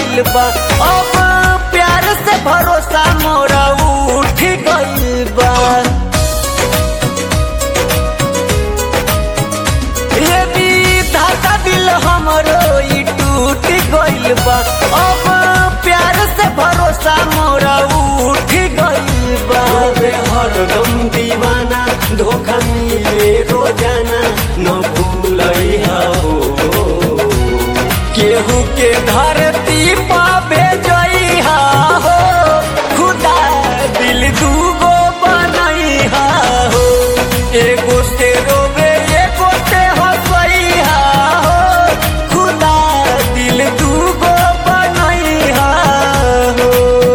गइल बा अब प्यार से भरोसा मोरा उठ गइल बा ये विधाता दिल हमरो ई टूट गइल बा अब प्यार से भरोसा मोरा उठ गइल बा रे हरदम दीवाना धोखा मिले रोजाना न भूलैहा हो केहू के धरती पा भेजइहा हो खुदा दिल दूगो बनइहा हो एगो से रोवे एगो से हंसइहा हो खुदा दिल दूगो बनइहा हो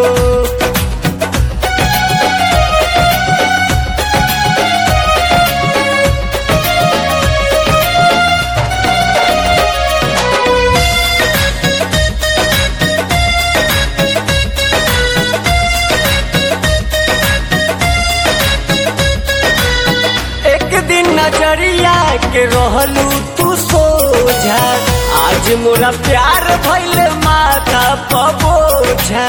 एक दिन नजरिया के रहलू तू सोझा आज मोरा प्यार भइल माथा पबोझा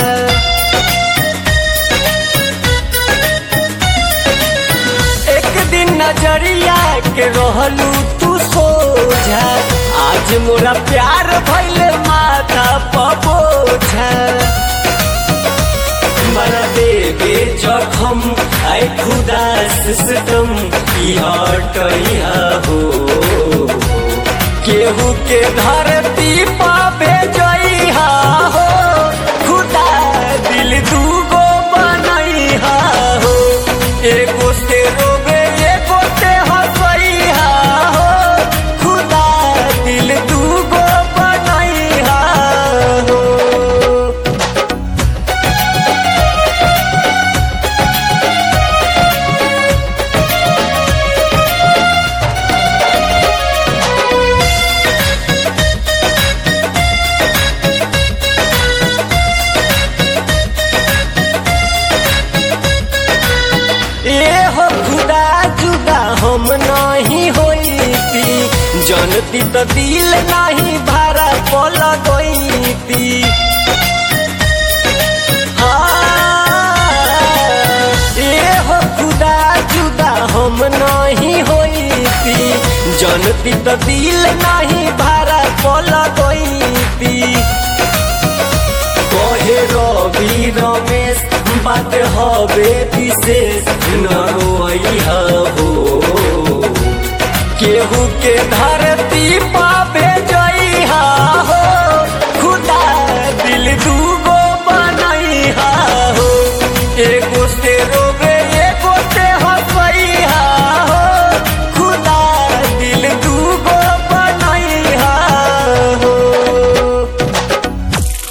एक दिन नजरिया के रहलू तू सोझा आज मोरा प्यार भइल माथा पबोझा मरा देवे जखम आए खुदा सिस्टम की हटैहा हो केहू के धरती पा भेजइहा हो खुदा दिल दूगो बनइहा हो एगो से रोवे एगो से हंसइहा हो खुदा दिल दूगो बनइहा हो ए हो खुदा जुदा हम नहीं होईती जनती तो दिल नहीं भारा पल गईती ए हो खुदा जुदा हम नहीं होईती जनती तो दिल नहीं भारा पल गईती कहे रवि रमेश बात हवे विशेष न रोइहा हो केहू के धर